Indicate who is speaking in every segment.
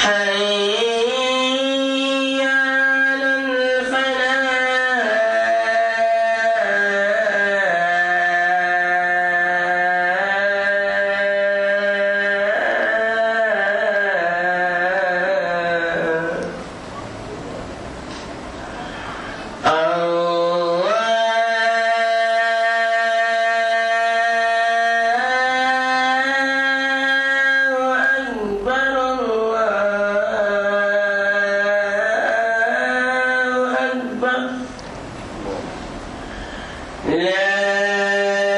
Speaker 1: حي على الفلاح الله أكبر الله أكبر لا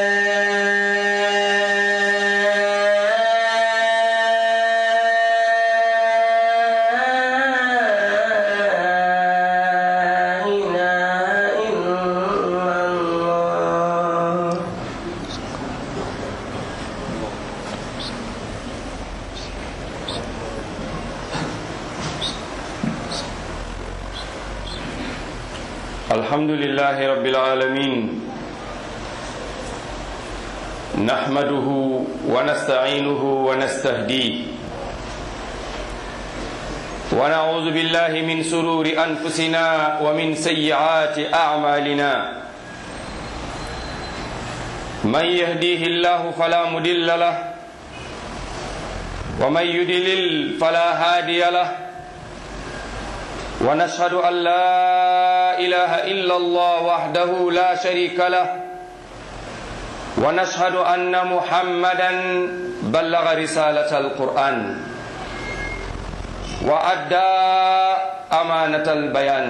Speaker 1: إله إلا الله
Speaker 2: الحمد لله رب العالمين نحمده ونستعينه ونستهديه ونعوذ بالله من سرور أنفسنا ومن سيئات أعمالنا من يهديه الله فلا مدل له ومن يدلل فلا هادي له ونشهد أن لا إله إلا الله وحده لا شريك له ونشهد أن محمدا بلغ رسالة القرآن وأدى أمانة البيان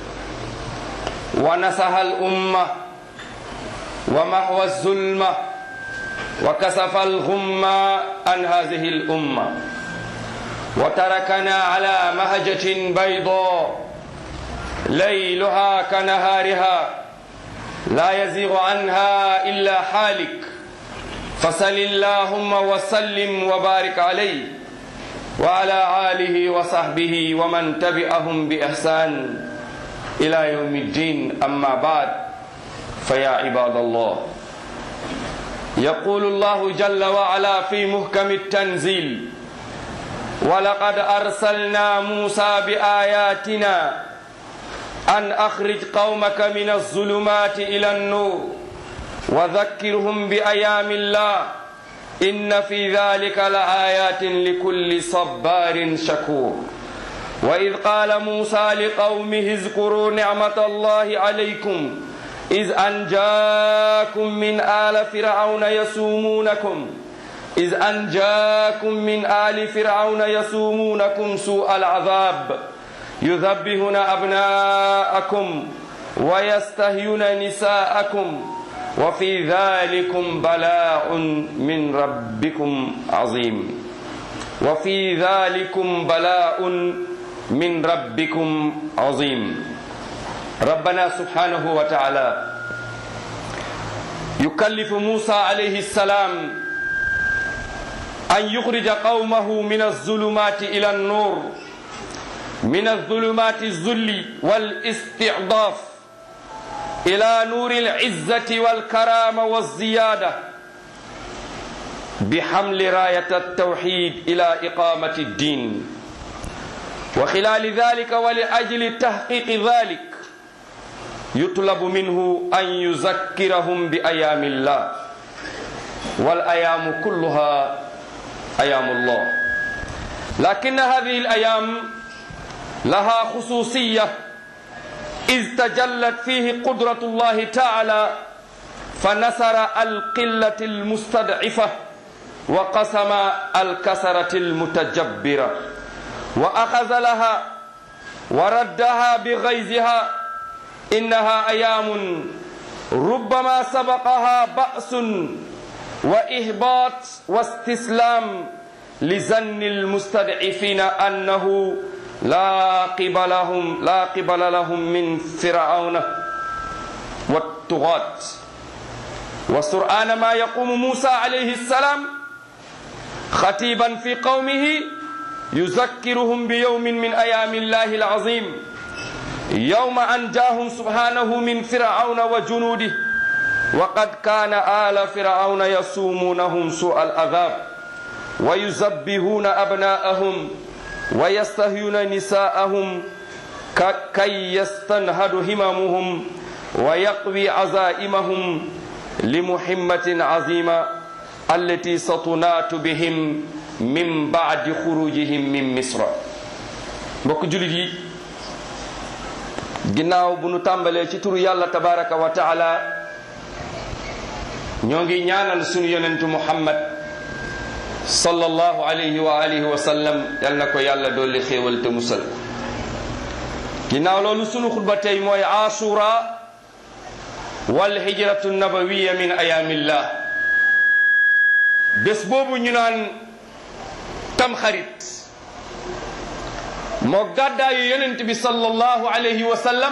Speaker 2: ونصح الأمة ومحو الظلمة وكسف الغمة عن هذه الأمة وتركنا على مهجة بيضاء ليلها كنهارها لا يزيغ عنها إلا حالك فصل اللهم وسلم وبارك عليه وعلى آله وصحبه ومن تبعهم بإحسان إلى يوم الدين أما بعد فيا عباد الله يقول الله جل وعلا في محكم التنزيل ولقد أرسلنا موسى بآياتنا أن أخرج قومك من الظلمات إلى النور وذكرهم بأيام الله إن في ذلك لآيات لكل صبار شكور وإذ قال موسى لقومه اذكروا نعمة الله عليكم إذ أنجاكم من آل فرعون يسومونكم إذ أنجاكم من آل فرعون يسومونكم سوء العذاب يذبحون أبناءكم ويستهيون نساءكم وفي ذلكم بلاء من ربكم عظيم وفي ذلكم بلاء من ربكم عظيم ربنا سبحانه وتعالى يكلف موسى عليه السلام أن يخرج قومه من الظلمات إلى النور من الظلمات الذل والاستعضاف إلى نور العزة والكرامة والزيادة بحمل راية التوحيد إلى إقامة الدين وخلال ذلك ولأجل تحقيق ذلك يطلب منه أن يذكرهم بأيام الله والأيام كلها أيام الله لكن هذه الأيام لها خصوصية إذ تجلت فيه قدرة الله تعالى فنصر القلة المستضعفة وقسم الكسرة المتجبرة وأخذ لها وردها بغيظها إنها أيام ربما سبقها بأس وإهباط واستسلام لزن المستضعفين أنه لا قبلهم لا قبل لهم من فرعون والطغاة وسرعان ما يقوم موسى عليه السلام خطيبا في قومه يذكرهم بيوم من أيام الله العظيم يوم أنجاهم سبحانه من فرعون وجنوده وقد كان آل فرعون يسومونهم سوء العذاب ويذبحون أبناءهم wa yastahyuna nisaahum kay yastanhadu himamuhum wa yaqwi azaimahum limuhimmatin azima allati satunaatu bihim min baadi xurujihim min misra mbokk julit yi ginnaaw bu nu tàmbalee ci turu yàlla tabaraka wa taala ñoo ngi ñaanal sunu yonentu muhammad sallallahu alayhi wa alihi wa sallam yal na ko yàlla dolli xéewal te musal ginnaaw loolu sunu xutba tey mooy asura wal hijratu nabawiya min ayaamillah bés boobu ñu naan tamxarit moo gàddaayu yonent bi sallallahu alayhi wa sallam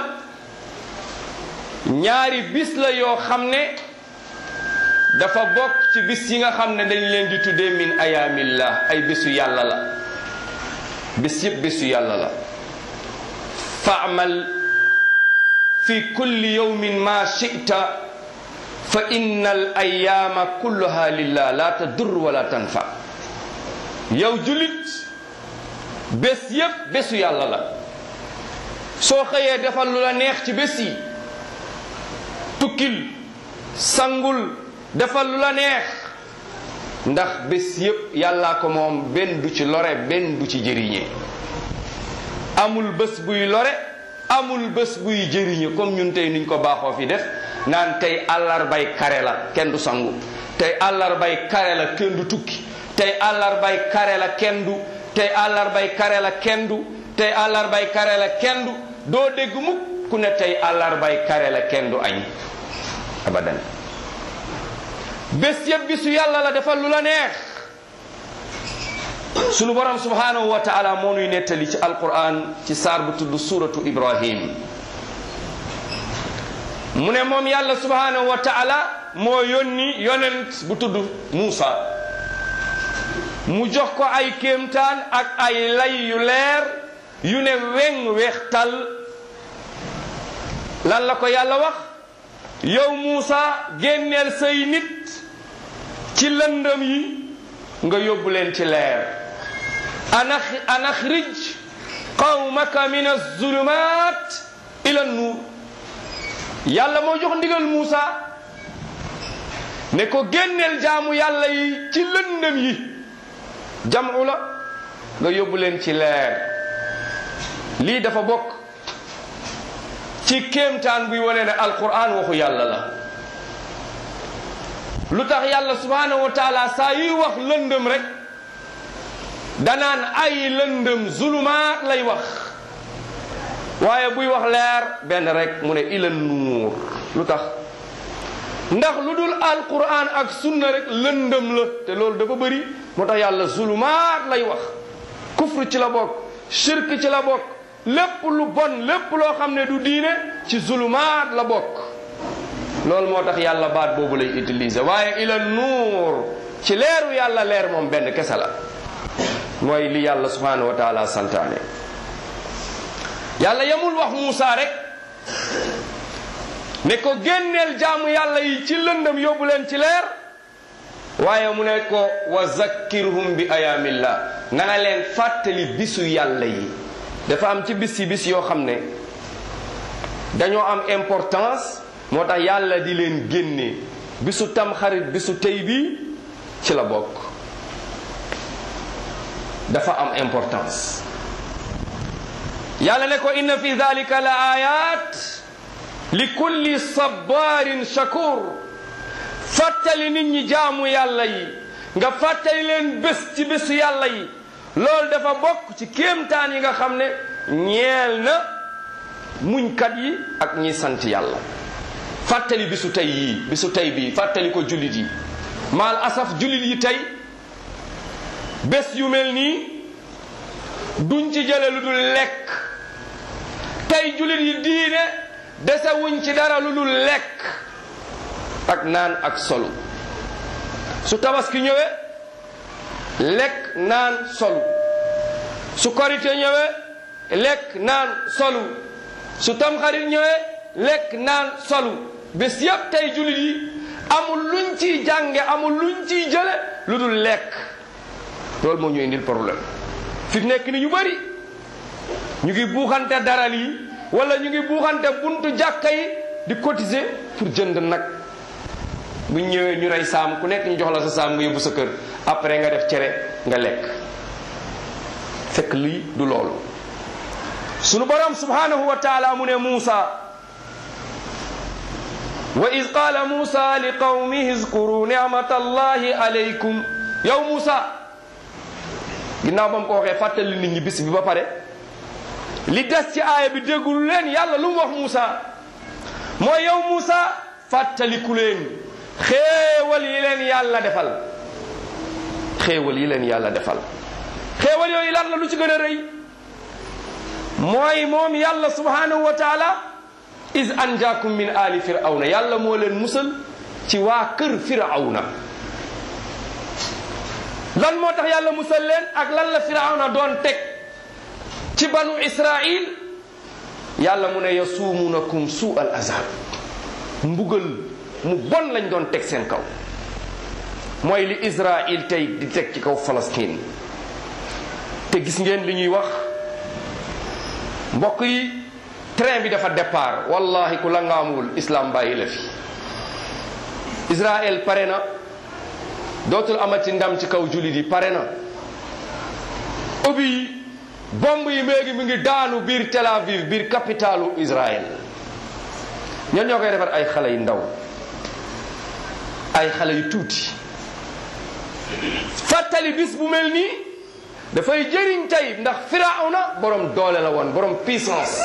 Speaker 2: ñaari bis la yoo xam ne dafa bokk ci bis yi nga xam ne dañ leen di tuddee min ayaamillah ay bésu yàlla la bis yëpp bésu yàlla la faamal fi kulli yawmin ma chita fa inna al ayaama kulluha lillah la tadur wala tanfa yow julit bés yépp bésu yàlla la soo xëyee defal lu la neex ci bés yi tukkil sangul defal lu la neex ndax bés yépp yàllaa ko moom benn du ci lore benn du ci jëriñe amul bés buy lore amul bés buy jëriñe comme ñun tey niñ ko baaxoo fi def naan tey àllarbay kare la kenn du sangu tey àllarbay kare la kenn du tukki tey àllarbay kare la kenn du tey àllarbay kare la kenn du tey àllarbay kare la kenn du doo dégg mukk ku ne tey àllarbay kare la kenn du añ abadan bés yëpp bisu yàlla la defal lu la neex sunu borom subhanahu wa taala moo nuy nettali ci alquran ci saar bu tudd suratu ibrahim mu ne moom yàlla subhanahu wa taala moo yónni yonent bu tudd Muusa mu jox ko ay kéemtaan ak ay lay yu leer yu ne weng weextal lan la ko yàlla wax yow Muusa génneel say nit ci lëndëm yi nga yóbbu leen ci leer anax anaxrij qawmaka min azulumat ila nuur yàlla moo jox ndigal Muusa ne ko génneel jaamu yàlla yi ci lëndëm yi jamu la nga yóbbu leen ci leer lii dafa bokk ci kéemtaan buy wane ne alquran waxu yàlla la lu tax yàlla subhanahu wa taala saa yuy wax lëndëm rek danaan ay lëndëm zulumaat lay wax waaye buy wax leer benn rek mu ne ila nuur lu tax ndax lu dul alquran ak sunna rek lëndëm la te loolu dafa bëri moo tax yàlla zulumaat lay wax kufru ci la bokk shirk ci la bokk lépp lu bon lépp loo xam ne du diine ci zulumaat la bokk loolu moo tax yàlla baat boobu lay utiliser waaye ila nuur ci leeru yàlla leer moom benn kese la mooy li yàlla subhanahu wa taala santaane yàlla yamul wax Muusa rek ne ko génneel jaamu yàlla yi ci lëndëm yóbbu leen ci leer waaye mu ne ko wa zakkirhum bi ayaamillah na nga leen fàttali bisu yàlla yi dafa am ci bis yi bis yoo xam ne dañoo am importance moo tax yàlla di leen génne bisu tamxarit bisu tey bi ci la bokk dafa am importance yàlla ne ko inna fi dalika la ayat li kulli sabarin shakur fàttali nit ñi jaamu yàlla yi nga fàttali leen bés ci bésu yàlla yi loolu dafa bokk ci kéemtaan yi nga xam ne ñeel na muñkat yi ak ñi sant yàlla fàttali bisu tey yii bisu tey bii fàttali ko jullit yi maal asaf jullit yi tey bés yu mel nii duñ ci jële lu dul lekk tey jullit yi diine dese wuñ ci dara lu dul lekk ak naan ak solu su tabaski ñëwee lekk naan solu su korite ñëwee lekk naan solu su tamxarit ñëwee lekk naan solu bés yépp tey jullit yi amul luñ ciy jànge amul luñ ciy jële lu dul lekk loolu moo ñu indil problème fi nekk ni ñu bari ñu ngi buuxante daral yi wala ñu ngi buuxante buntu jàkka yi di cotiser pour jënd nag bu ñëwee ñu rey saam ku nekk ñu jox la sa saam nga yóbbu sa kër après nga def cere nga lekk fekk lii du loolu sunu borom subhanahu wa taala mu ne Muusa wa iz qaala Muusa li qawmihi izkuru nicmata allahi alaykum yow Muusa ginnaaw ba mu ko waxee fàttali nit ñi bis bi ba pare li des ci aaya bi déggul leen yàlla lu mu wax Muusa mooy yow Muusa fàttaliku leen xéewal yi leen yàlla defal xéewal yi leen yàlla defal xéewal yooyu lan la lu ci gën a rëy mooy moom yàlla subhanahu wa taala is anjaakum min ali firawna yàlla moo leen musal ci waa kër firawna lan moo tax yàlla musal leen ak lan la firawna doon teg ci banu israil yàlla mu ne yasuumunakum suu al azab mbugal mu bon lañ doon teg seen kaw mooy li israil tey di teg ci kaw Palestine te gis ngeen li ñuy wax mbokk yi train bi dafa départ wallahi ku la ngaamul islam bàyyi la fi Israël pare na dootul amati ndam ci kaw jullit yi pare na ubbi yi bomb yi léegi mu ngi daanu biir Tel Aviv biir capitalu Israël ñan ñoo koy defar ay xale yu ndaw ay xale yu tuuti fàttali bis bu mel nii dafay jëriñ tey ndax firawna borom doole la woon borom puissance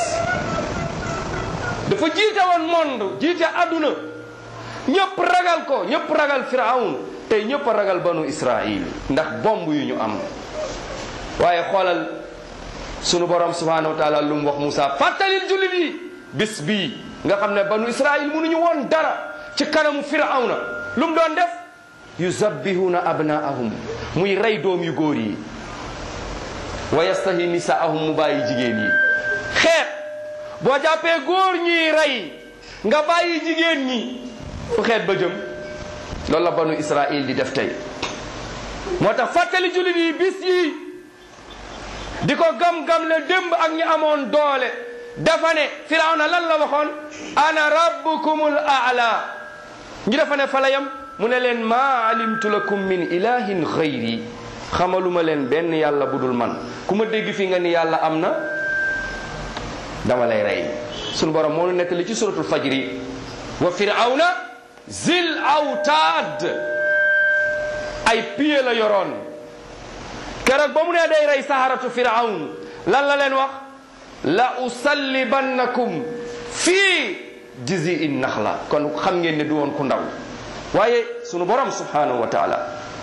Speaker 2: dafa jiite woon monde jiite àdduna ñëpp ragal ko ñëpp ragal firawn tey ñëpp a ragal banu israil ndax bomb yu ñu am waaye xoolal sunu borom subhanahu wa taala lu mu wax Moussa fàttalil jullit yi bis bii nga xam ne banu israil mënuñu woon dara ci kanamu firawna lu mu doon def yuzabbihuna abnaahum muy rey doom yu góor yi wa yastahi nisaahum mu bàyyi jigéen yi xeet boo jàppee góor ñiy rey nga bàyyi jigéen ñi fu xeet ba jëm loolu la banu israil di def tey moo tax fàttali jullit yi bis yi di ko gam-gam le démb ak ñi amoon doole dafa ne firawna lan la waxoon ana rabbukumul aala ñi dafa ne fa la yam mu ne leen maa alimtu lakum min ilahin xayri xamaluma leen benn yàlla bu dul man ku ma dégg fii nga ni yàlla am na dama lay rey sunu borom moo nu nekk li ci suratul fajri wa firawna zil awtaad ay piye la yoroon keroog ba mu ne day rey saharatu firawn lan la leen wax la usallibannakum fii jizi in naxla kon xam ngeen ne du woon ku ndaw waaye sunu borom subhanahu wa taala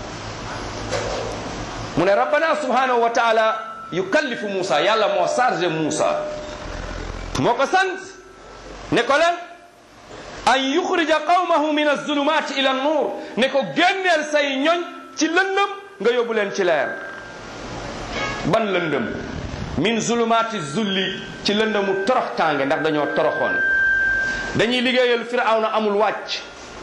Speaker 2: mu ne rabbana subhanahu wa taala yukallifu Moussa yàlla moo chargé Moussa moo ko sant ne ko leen an yuxrija qawmahu min azulumat ila nuur ne ko génneel say ñoñ ci lëndëm nga yóbbu leen ci leer ban lëndëm min zulumati zulli ci lëndëmu torox tànge ndax dañoo toroxoon dañuy liggéeyal firawna amul wàcc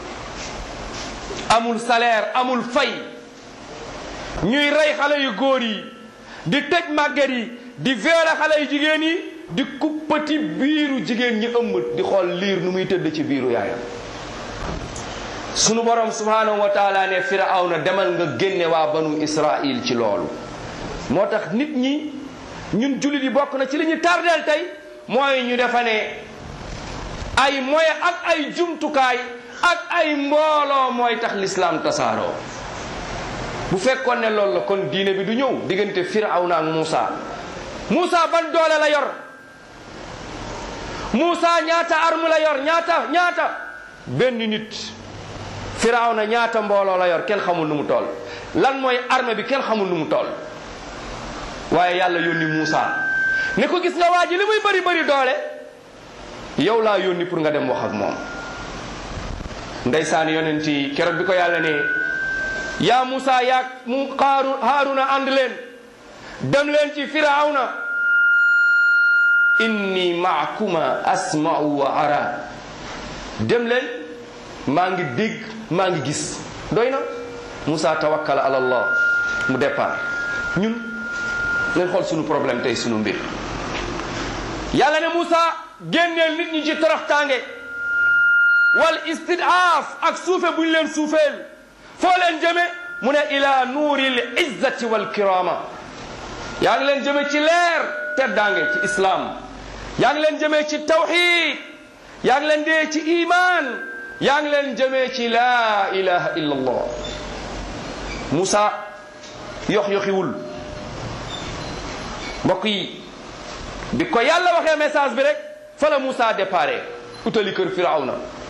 Speaker 2: amul salaire amul fay ñuy rey xale yu góor yi di tëj màgget yi di violer xale yu jigéen yi di kuppati biiru jigéen ñi ëmb di xool liir nu muy tëdd ci biiru yaayam sunu borom subhanahu wa taala ne firawna demal nga génne waa banu israil ci loolu moo tax nit ñi ñun jullit yi bokk na ci li ñu tardeel tey mooy ñu defa ne ay moye ak ay jumtukaay ak ay mbooloo mooy tax lislaam tasaaroo bu fekkoon ne loolu la kon diine bi du ñëw diggante firawna ak Muusa Muusa ban doole la yor Muusa ñaata arme la yor ñaata ñaata benn nit firawna ñaata mbooloo la yor kenn xamul nu mu toll lan mooy arme bi kenn xamul nu mu toll waaye yàlla yónni Muusa ne ko gis nga waa ji li muy bëri bëri doole yow laa yónni pour nga dem wax ak moom ndeysaan yonent yi keroog bi ko yàlla ne yaa Muusa yaag mu xaaru Haaruna ànd leen dem leen ci firawna inni maakuma asma'u wa ara dem leen maa ngi dégg maa ngi gis doy na Muusa tawakkala ala allah mu départ ñun ngeen xool sunu problème tey sunu mbir yàlla ne Moussa génneel nit ñi ci toroxtaange wal istidaaf ak suufe bu ñu leen suufeel foo leen jëme mu ne ila nuuril izzati wal kirama yaa ngi leen jëme ci leer teddaange ci islam yaa ngi leen jëmee ci tawxid yaa ngi leen dee ci iman yaa ngi leen jëmee ci laa ilaha illa allah Moussa yox yoxiwul mbokk yi bi ko yàlla waxee message bi rek fa la Moussa déparé utali kër firawna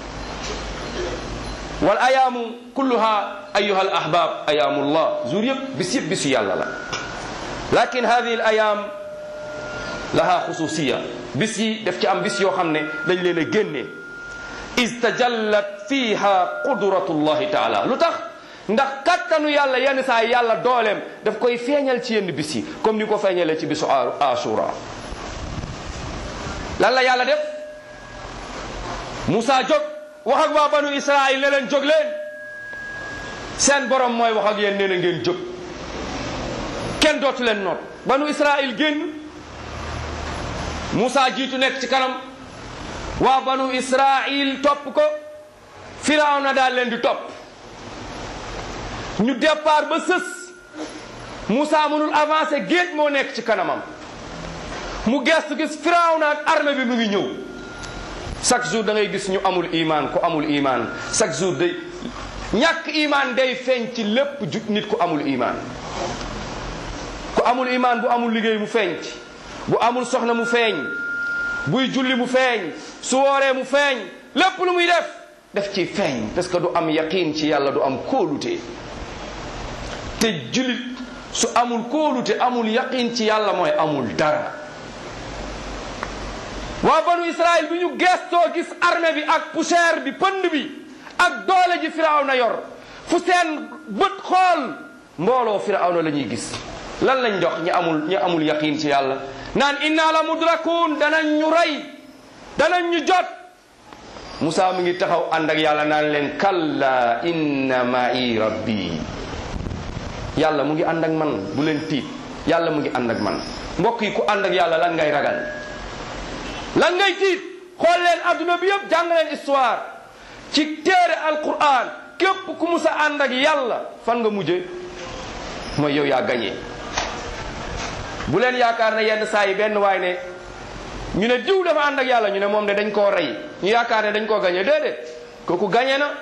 Speaker 2: wal ayaamu kulluha ayuha al ahbab ayaamullah jour yëpp bis yëpp bisu yàlla la lakin hadihi al ayaam laha xususiya bis yi daf ci am bis yoo xam ne dañ leen a génnee istajallat fiha qudratullahi taala lu tax ndax kattanu yàlla yenn saa yàlla dooleem daf koy feeñal ci yenn bis yi comme ni ko feeñalee ci bisu asura lan la yàlla def Moussa jóg wax ak waa banu Israël ne leen jóg leen seen borom mooy wax ak yéen nee na ngeen jóg kenn dootu leen noot banu Israël génn Moussa jiitu nekk ci kanam waa banu Israël topp ko Firawna daal leen di topp ñu départ ba sës Moussa mënul avancer géej moo nekk ci kanamam mu gestu gis Firawna ak armée bi mu ngi ñëw chaque jour da ngay gis ñu amul iman ku amul iman chaque jour day ñàkk iman day feeñ ci lépp ju nit ku amul iman ku amul iman bu amul liggéey mu feeñ ci bu amul soxna mu feeñ buy julli mu feeñ su wooree mu feeñ lépp lu muy def def ci feeñ parce que du am yaqin ci yàlla du am kóolute te jullit su amul kóolute amul yaqin ci yàlla mooy amul dara waa banu Israël bi ñu gestoo gis armée bi ak poussière bi pënd bi ak doole ji Firawna yor fu seen bët xool mbooloo Firawna la ñuy gis lan lañ dox ñi amul ñi amul yaqin ci yàlla naan inna la mudrakun danañ ñu rey danañ ñu jot Moussa mi ngi taxaw ànd ak yàlla naan leen kalla inna ma'i rabbi yàlla mu ngi ànd ak man bu leen tiit yàlla mu ngi ànd ak man mbokk yi ku ànd ak yàlla lan ngay ragal lan ngay tiit xool leen adduna bi yëpp jàng leen histoire ci téere alquran képp ku musa ànd ak yàlla fan nga mujje mooy yow yaa gañee bu leen yaakaar ne yenn saa yi benn waay ne ñu ne diw dafa ànd ak yàlla ñu ne moom de dañ koo rey ñu yaakaar ne dañ koo gañe déedéet kooku gañe na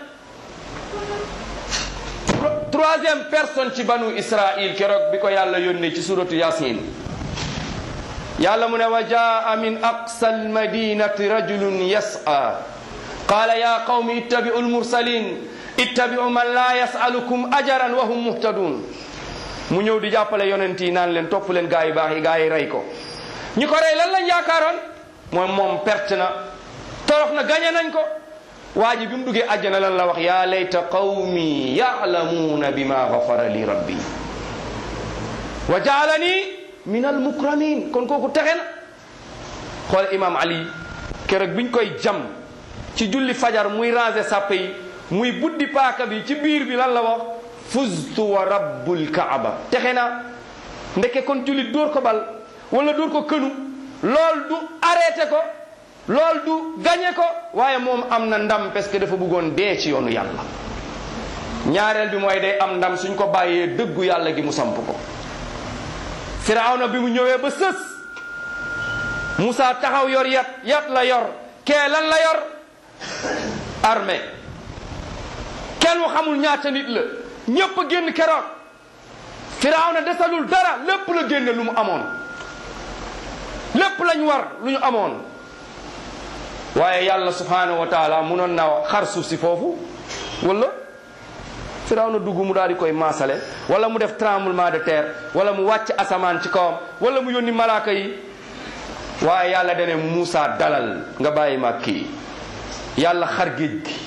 Speaker 2: troisième personne ci banu israil keroog bi ko yàlla yónnee ci suratu yasin yàlla mu ne wa jaa min aqsa almadinati rajulun yas'a qala ya qawmi ittabi'u almursalin ittabi'u man la yas'alukum ajaran wa hum muhtadun mu ñëw di jàppale yonent yi naan leen topp leen gaa yi baax yi gaa yi rey ko ñi ko rey lan lañ yaakaaroon moom moom perte na torox na gañe nañ ko waa ji bi mu duggee àjjana lan la wax yaa layta qawmi ya'lamuuna bima ghafara li rabbi wa jaalani min al mukramin kon kooku texe na xool imam ali keroog biñ koy jam ci julli fajar muy ranger sàppe yi muy buddi paaka bi ci biir bi lan la wax fuztu wa rabbul kaaba texe na ndeke kon jullit dóor ko bal wala dóor ko kënu lool du arrêté ko lool du gañe ko waaye moom am na ndam parce que dafa bëggoon dee ci yoonu yàlla ñaareel bi mooy day am ndam suñ ko bàyyee dëggu yàlla gi mu samp ko firawna bi mu ñëwee ba sës Moussa taxaw yor yat yat la yor kee lan la yor armée kenn mu xamul ñaata nit la ñépp a génn keroog firawna desalul dara lépp la génne lu mu amoon lépp lañ war lu ñu amoon waaye yàlla subhanahu wa taala munoon na xar suuf si foofu wala firawna dugg mu daal di koy maasale wala mu def tremblement de terre wala mu wàcc asamaan ci kawam wala mu yónni malaaka yi waaye yàlla dane Muusa dalal nga bàyyi ma kii yàlla xar géej gi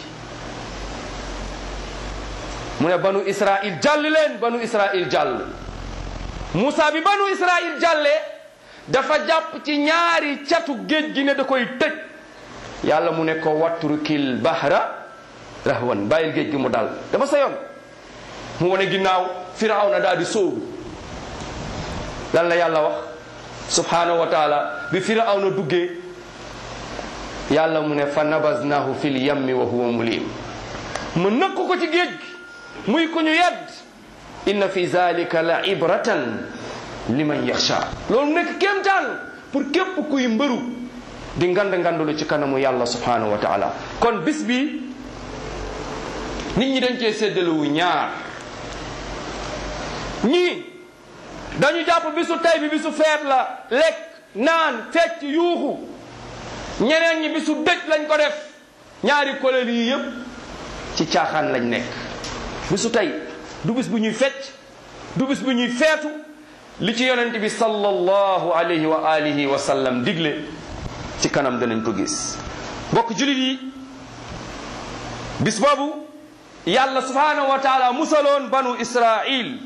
Speaker 2: mu ne banu Israil jàll leen banu Israil jàll Muusa bi banu Israil jàllee dafa jàpp ci ñaari catu géej gi ne da koy tëj yàlla mu ne ko watrukil bahra rahwan bàyyil géej gi mu dal dafa sa yoon mu wane ginnaaw firawna daal di sóobu lan la yàlla wax subhanahu wa taala bi firawna duggee yàlla mu ne fa nabaznahu fil yammi wa huwa mulim mu nëkk ko ci géej gi muy ku ñu yedd inna fi zalika la ibratan liman yaxsha loolu nekk kéemtaan pour képp kuy mbëru di ngand ngandulu ci kanamu yàlla subhanahu wa taala kon bis bi nit ñi dañ cee séddalewu ñaar ñii dañu jàpp bisu tey bi bisu feet la lekk naan fecc yuuxu ñeneen ñi bisu dëj lañ ko def ñaari kuréel yi yépp ci caaxaan lañ nekk bisu tey du bis bu ñuy fecc du bis bu ñuy feetu li ci yonent bi sallallahu alayhi wa alihi wa sallam digle ci kanam danañ ko gis mbokk julit yi bis boobu yàlla subhanahu wa taala musaloon banu israil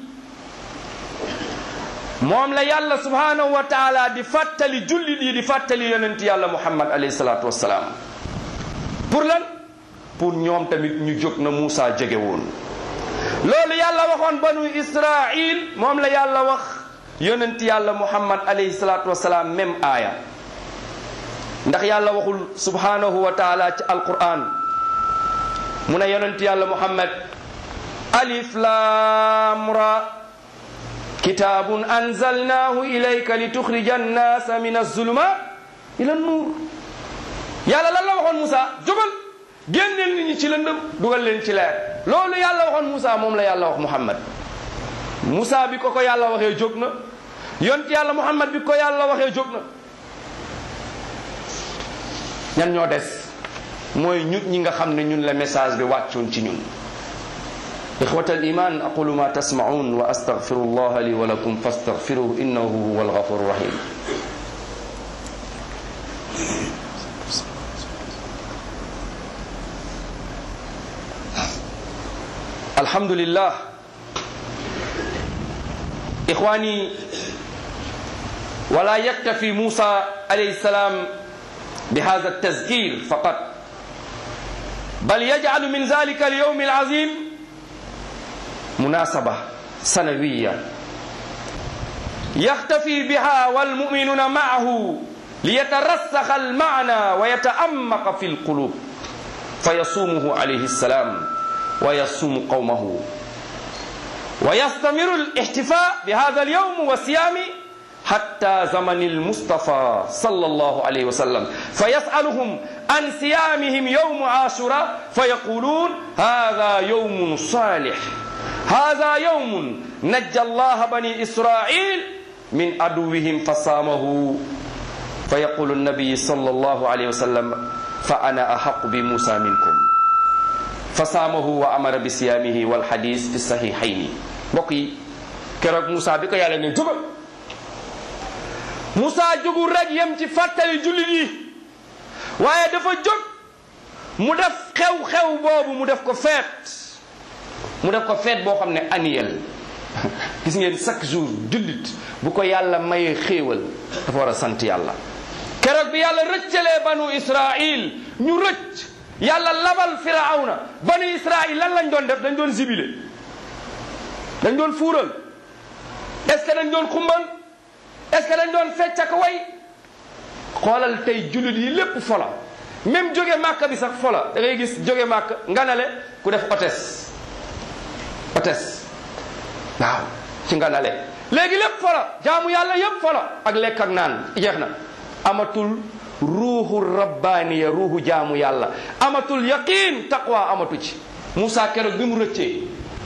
Speaker 2: moom la yàlla subhanahu wa taala di fàttali jullit yi di fàttali yonent yàlla muhammad alayhi salatu wassalaam pour lan pour ñoom tamit ñu jóg na Muusa jege woon loolu yàlla waxoon banu israil moom la yàlla wax yonent yàlla muhammad alayhi salatu wassalaam même aaya ndax yàlla waxul subhanahu wa taala ci alquran mu ne yonent yàlla muhammad alif lam ra kitabun anzalnahu ilayka lituxrija annasa min azulumat ila nuur yàlla lan la waxoon Moussa jógal génneel nit ñi ci lëndëm dugal leen ci leer loolu yàlla waxoon Moussa moom la yàlla wax muhammad Moussa bi ko ko yàlla waxee jóg na yonent yàlla muhammad bi ko yàlla waxee jóg na ñan ñoo des mooy ñut ñi nga xam ne ñun la message bi wàccoon ci ñun ixwata al iman aqulu ma tasmaun wa astaghfiru allah li wa lakum fastaghfiruhu innahu huwa alghafuru rahim alhamdulillah ikhwani ولا يكتفي موسى عليه السلام بهذا التذكير فقط بل يجعل من ذلك اليوم العظيم مناسبة سنوية يختفي بها والمؤمنون معه ليترسخ المعنى ويتأمق في القلوب فيصومه عليه السلام ويصوم قومه ويستمر الاحتفاء بهذا اليوم والصيام حتى زمن المصطفى صلى الله عليه وسلم فيسألهم عن صيامهم يوم عاشوراء فيقولون هذا يوم صالح هذا يوم نجى الله بني إسرائيل من عدوهم فصامه فيقول النبي صلى الله عليه وسلم فأنا أحق بموسى منكم فصامه وأمر بصيامه والحديث في الصحيحين بقي كرك موسى بك يا لن Moussa jógul rek yem ci fàttali jullit yi waaye dafa jóg mu def xew-xew boobu mu def ko feet mu def ko feet boo xam ne annuel gis ngeen chaque jour jullit bu ko yàlla mayee xéewal dafa war a sant yàlla keroog bi yàlla rëccalee banu Israil ñu rëcc yàlla labal firawna banu Israil lan lañ doon def dañ doon zibile dañ doon fuural est-ce que dañ doon xumbal est-ce que dañ doon fecc ak way xoolal tey jullit yi lépp fola même jóge màkk bi sax fola da ngay gis jóge màkk nganale ku def hôtesse hôtesse waaw ci nganale léegi lépp fola jaamu yàlla yépp fola ak lekk ak naan jeex na amatul ruuxu rabbaaniya ruuxu jaamu yàlla amatul yaqin taqwa amatu ci Moussa keroog bi mu rëccee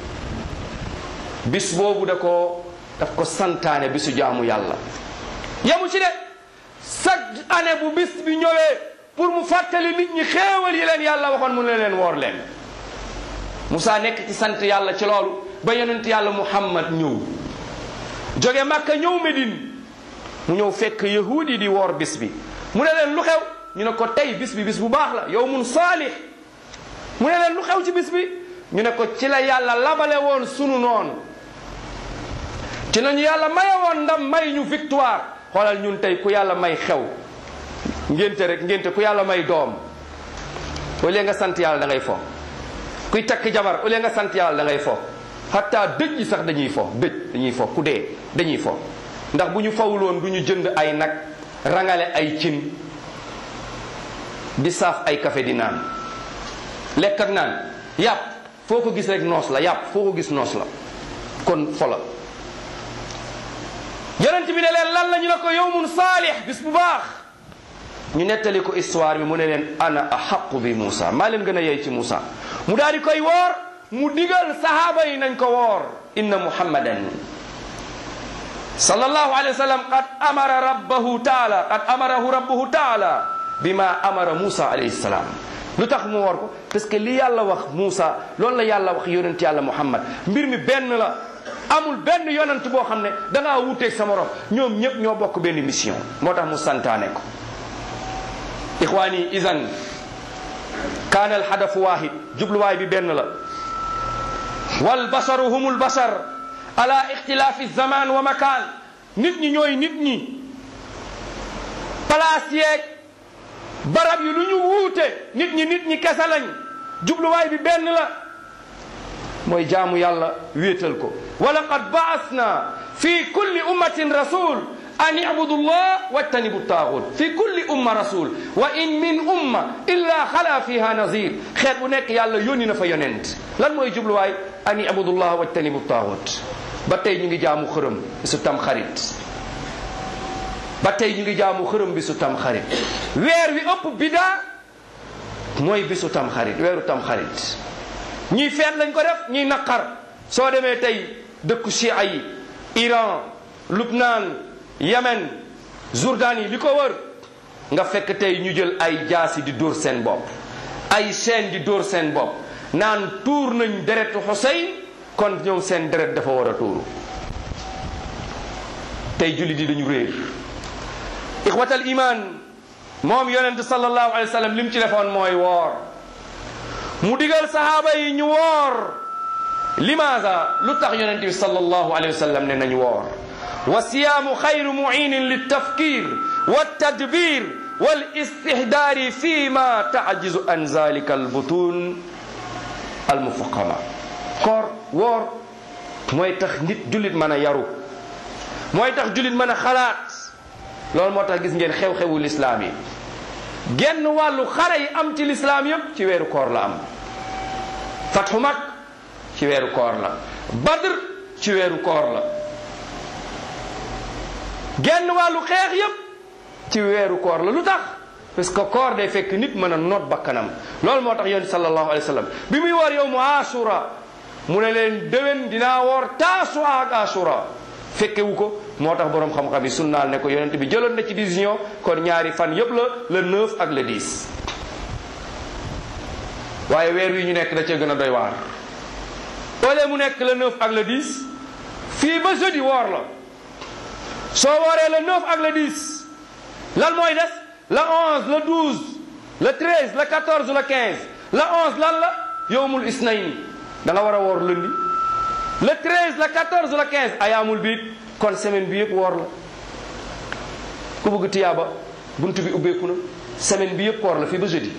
Speaker 2: bis boobu da ko daf ko santaane bisu jaamu yàlla yamu ci de chaque année bu bis bi ñëwee pour mu fàttali nit ñi xéewal yi leen yàlla waxoon mu ne leen woor leen Moussa nekk ci sant yàlla ci loolu ba yonent yàlla Muhammad ñëw jóge Makka ñëw Medine mu ñëw fekk yahuud yi di woor bis bi mu ne leen lu xew ñu ne ko tey bis bi bis bu baax la yow mun saalix mu ne leen lu xew ci bis bi ñu ne ko ci la yàlla labale woon sunu noonu ci nañu yàlla maye woon ndam may ñu victoire xoolal ñun tey ku yàlla may xew ngénte rek ngénte ku yàlla may doom au lieu nga sant yàlla da ngay fo kuy takk jabar au lieu nga sant yàlla da ngay fo hatta dëj yi sax dañuy fo dëj dañuy fo ku dee dañuy fo ndax bu ñu fawuloon du ñu jënd ay nag rangale ay cin di saaf ay café di naan lekk ak naan yàpp foo ko gis rek noos la yàpp foo ko gis noos la kon fola yonent bi ne leen lan la ñu ne ko yowmun saalix bis bu baax ñu nettali ko histoire bi mu ne leen ana ahaqu bi Moussa maa leen gën a yey ci Moussa mu daal di koy woor mu digal sahaaba yi nañ ko woor inna muhammadan sallallahu alayhi wa sallam qad amara rabbahu taala qad amarahu rabbuhu taala bima amara Moussa alayhi salaam lu tax mu woor ko parce que li yàlla wax Moussa loolu la yàlla wax yonent yàlla Muhammad mbir mi benn la amul benn yonent boo xam ne da ngaa wuuteeg sa morom ñoom ñëpp ñoo bokk benn mission moo tax mu santaane ko ixwaani isan kaana alhadafu waahid jubluwaay bi benn la wal basaru humul basar ala ixtilaafi zaman wa makaan nit ñi ñooy nit ñi place yeeg barab yi lu ñu wuute nit ñi nit ñi kese lañ jubluwaay bi benn la mooy jaamu yàlla wéetal ko wa laqad baasna fi kulli ummatin rasul an ibudu llah wajtanibu taaxut fi kulli umma rasul wa in min umma illa xala fiha nazir xeet bu nekk yàlla yónni na fa yonent lan mooy jubluwaay an ibudu llah wajtanibu taaxut ba tey ñu ngi jaamu xërëm bisu tam xarit ba tey ñu ngi jaamu xërëm bisu tam xarit weer wi ëpp bidaa mooy bisu tam xarit weeru tam xarit ñii feet lañ ko def ñii naqar soo demee tey dëkku chia yi Iran Lubnaan Yemen Jourdain yi li ko wër nga fekk tey ñu jël ay jaasi di dóor seen bopp ay chaîne di dóor seen bopp naan tuur nañ deretu Xuseyn kon ñoom seen deret dafa war a tuuru tey jullit yi dañu réer ixwatal iman moom yonent sallallahu alayhi wa sallam lim ci defoon mooy woor mu digal sahaaba yi ñu woor limaada lu tax yonent bi sallallahu alayhi wa sallam ne nañu woor wa siyaamu xayru muinin liltafkir waltadbir walistihdaari fi ma tajizu an zalika albutun almufaqama koor woor mooy tax nit jullit mën a yaru mooy tax jullit mën a xalaat loolu moo tax gis ngeen xew-xewu lislaam yi genn wàllu xare yi am ci lislaam yépp ci weeru koor la am fatxu mag ci weeru koor la badr ci weeru koor la genn wàllu xeex yépp ci weeru koor la lu tax parce que koor day fekk nit mën a noot bakkanam loolu moo tax yonent sallallahu alayhi wa sallam bi muy woor yow mu asura mu ne leen déwén dinaa woor taasua ak asura fekkewu ko moo tax boroom xam-xam yi sunnaal ne ko yonent bi jëloon na ci décision kon ñaari fan yépp la le 9 ak le 10 waaye weer wi ñu nekk da cee gën a doy waar ole mu nekk le 9 ak le 10 fii ba jeudi woor la soo wooree le 9 ak le 10 lan mooy des le 11 le 12 le 13 le 14 le 15 le 11 lan la yowmul isnayn da nga war a woor lundi le 13 le 14 le 15 ayaamul biit kon semaine bi yëpp woor la ku bëgg tiyaaba bunt bi ubbeeku na semaine bi yëpp koor la fii ba jeudi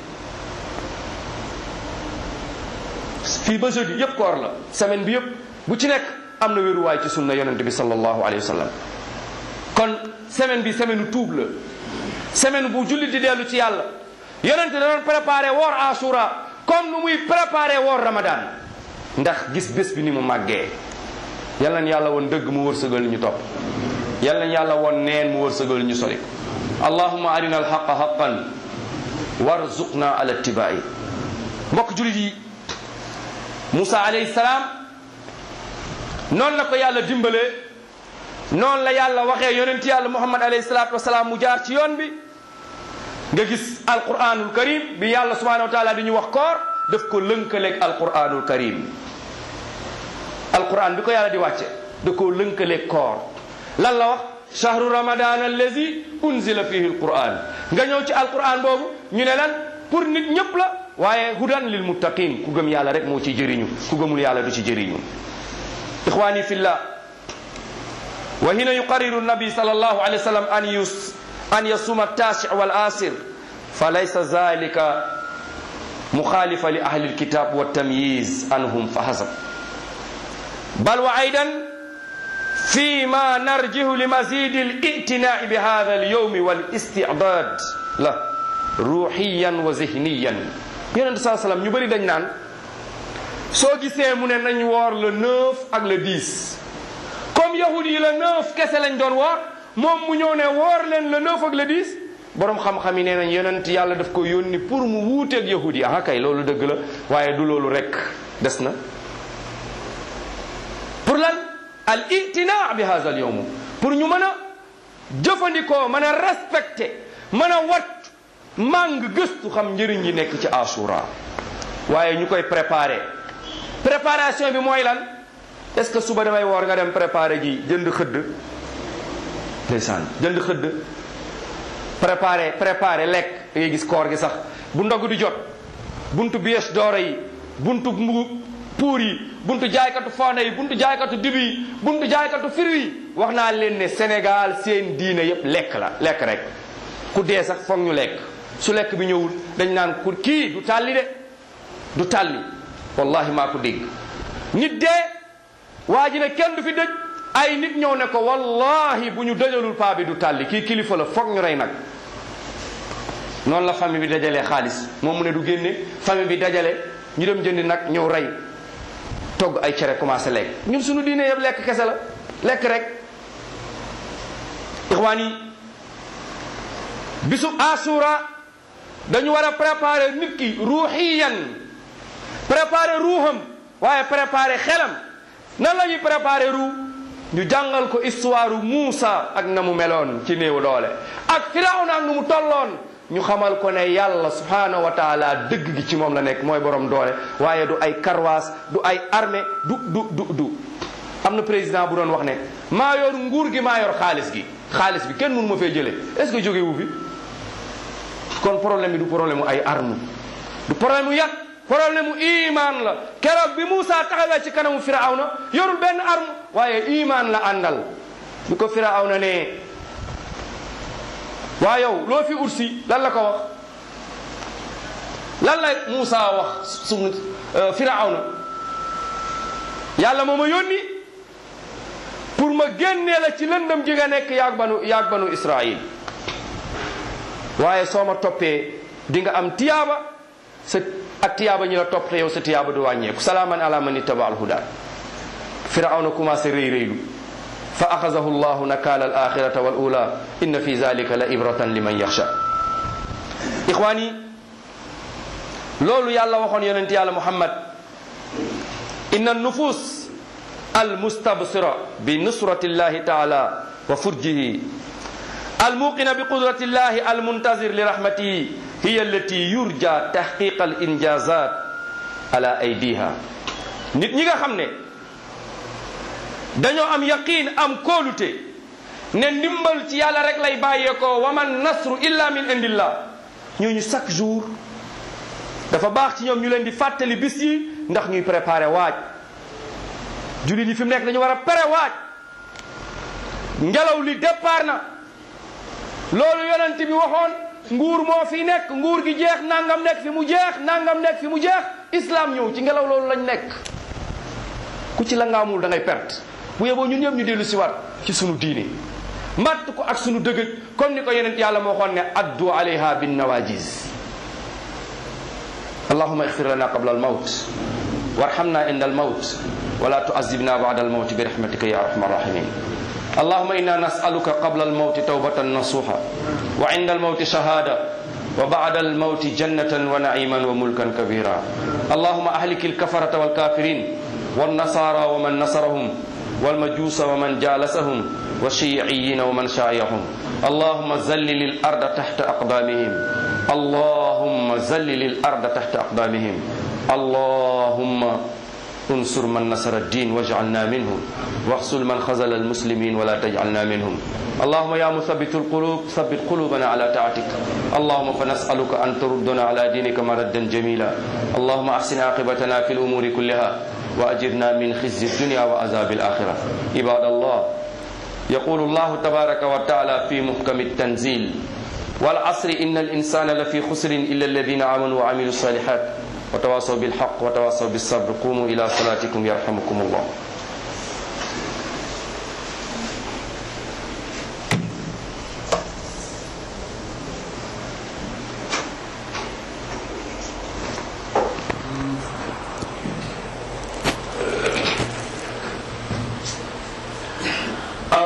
Speaker 2: fii ba jeudi yëpp koor la semaine bi yëpp bu ci nekk am na wéruwaay ci sunna yonente bi sallallahu alayhi wa sallam kon semaine bi semaine u tuub la semaine bu jullit di dellu ci yàlla yonente da doon préparé woor asura comme nu muy préparé woor ramadan ndax gis bés bi ni mu màggee yal nañ yàlla woon dëgg mu wërsëgal ñu topp yal nañ yàlla woon neen mu wërsëgal ñu sori allahumma arina alxaqa xaqan warzuqna ala ittibaai mbokk julit yi Moussa alayhi salaam noonu la ko yàlla dimbalee noonu la yàlla waxee yonent yàlla Muhammad alayhi salaatu wasalaam mu jaar ci yoon bi nga gis alquranul karim bi yàlla subhanahu wa taala di ñu wax koor daf ko lënkaleeg alquranul karim alquran bi ko yàlla di wàcce da koo lënkaleeg koor lan la wax shahru ramadan allazi unzila fihi alquran nga ñëw ci alquran boobu ñu ne lan pour nit ñëpp la waaye hudan lil muttaqin ku gëm yàlla rek moo ci jëriñu ku gëmul yàlla du ci jëriñu ixwani fillah wa hina yuqarriru nabi sallallahu alayhi wa sallam an yus an yasuma التاسع والآسر فليس ذلك مخالفا لأهل الكتاب والتمييز عنهم فحسب بل وأيضا فيما نرجه لمزيد الائتناء بهذا اليوم والاستعداد له روحيا وذهنيا yonente saa sallam ñu bëri dañ naan soo gisee mu ne nañ woor le 9 ak le 10 comme yahudi yi le 9 kese lañ doon woor moom mu ñëw ne woor leen le 9 ak le 10 borom xam-xam yi nee nañ yonent yàlla daf ko yónni pour mu wuuteeg yahudi yi ah kay loolu dëgg la waaye du loolu rek des na pour lan al itina bi hada al yowm pour ñu mën a jëfandikoo mën a respecté mën a wat màng gëstu xam njëriñ yi nekk ci asura waaye ñu koy préparé préparation bi mooy lan est-ce que suba damay woor nga dem préparé ji jënd xëdd ndeysaan jënd xëdd préparé préparé lekk da ngay gis koor gi sax bu ndog di jot buntu bies doora yi buntu mbugu puur yi buntu jaaykatu fonde yi buntu jaaykatu dibi yi buntu jaaykatu firi yi wax naa leen ne Sénégal seen diine yépp lekk la lekk rek ku dee sax foog ñu lekk su lekk bi ñëwul dañ naan ku kii du tàlli de du tàlli wallahi maa ko dégg nit dee waa ji ne kenn du fi dëj ay nit ñëw ne ko wallahi bu ñu dëjalul paa bi du tàlli kii kilifa la foog ñu rey nag noonu la famille bi dajalee xaalis moom mu ne du génne famille bi dajale ñu dem jëndi nag ñëw rey togg ay cere commencé lekk ñun suñu diine yëpp lekk kese la lekk rek ixwaan yi bisu asura dañu war a préparer nit ki ruuxiyan préparer ruuxam waaye préparer xelam nan la ñuy préparer ruux ñu jàngal ko histoire Muusa ak na mu meloon ci néew doole ak Firawna ak nu mu tolloon ñu xamal ko ne yàlla subhanahu wa taala dëgg gi ci moom la nekk mooy borom doole waaye du ay karwaas du ay armée du du du du am na président bu doon wax ne maa yor nguur gi maa yor xaalis gi xaalis bi kenn mënu ma fee jëlee est-ce que jóge wu fi kon problème bi du problème mu ay arme du problème mu yat problème mu iman la keroog bi Moussa taxawee ci kanamu Firawna yorul benn arme waaye iman la àndal bi ko Firawna ne waa yow loo fi ursi lan la ko wax lan la Moussa wax suñu Firawna yàlla moo ma yónni pour ma génnee la ci lëndëm ji nga nekk yaag banu yaag banu Israil waaye soo ma toppee di nga am tiyaaba sa ak tiyaaba ñi la topp te yow sa tiyaaba du wàññeeku salaaman ala man ittaba alhuda firawna commencé rëy rëylu fa axazahu llahu nakala al axirata wal ula inna fi zalika la ibratan liman yaxsha ixwaan yi loolu yàlla waxoon yonent yàlla muhammad inna nufus al mustabsira bi nusrati llahi taala wa furjihi الموقن بقدرة الله المنتظر لرحمته هي التي يرجى تحقيق الإنجازات على أيديها nit ñi nga xam ne dañoo am yaqiin am kóolute ne ndimbal ci yàlla rek lay bàyyeekoo wa man nasru illa min indillah ñooñu chaque jour dafa baax ci ñoom ñu leen di fàttali bis yi ndax ñuy préparer waaj jullit yi fi mu nekk dañu war a pare waaj ngelaw li départ na loolu yonent bi waxoon nguur moo fi nekk nguur gi jeex nangam nekk fi mu jeex nangam nekk fi mu jeex islam ñëw ci ngelaw loolu lañ nekk ku ci la ngaamul da ngay perte bu yeboo ñun ñëpp ñu dellu si waat ci sunu diine matt ko ak sunu dëgëj comme ni ko yonent yàlla moo xoon ne addu alayha bin nawajis allahuma ixfir lana qabla al mawt warhamna inda al mawt wala tuazibna ba'da al mawt bi rahmatika ya arhamar rahimin اللهم إنا نسألك قبل الموت توبة نصوحا وعند الموت شهادة وبعد الموت جنة ونعيما وملكا كبيرا اللهم أهلك الكفرة والكافرين والنصارى ومن نصرهم والمجوس ومن جالسهم والشيعيين ومن شايعهم اللهم زلل الأرض تحت أقدامهم اللهم زلل الأرض تحت أقدامهم اللهم انصر من نصر الدين واجعلنا منهم واخذل من خذل المسلمين ولا تجعلنا منهم اللهم يا مثبت القلوب ثبت قلوبنا على طاعتك اللهم فنسألك أن تردنا على دينك مردا جميلا اللهم أحسن عاقبتنا في الأمور كلها وأجرنا من خزي الدنيا وعذاب الآخرة عباد الله يقول الله تبارك وتعالى في محكم التنزيل والعصر إن الإنسان لفي خسر إلا الذين آمنوا وعملوا الصالحات وتواصوا بالحق وتواصوا بالصبر قوموا إلى صلاتكم يرحمكم الله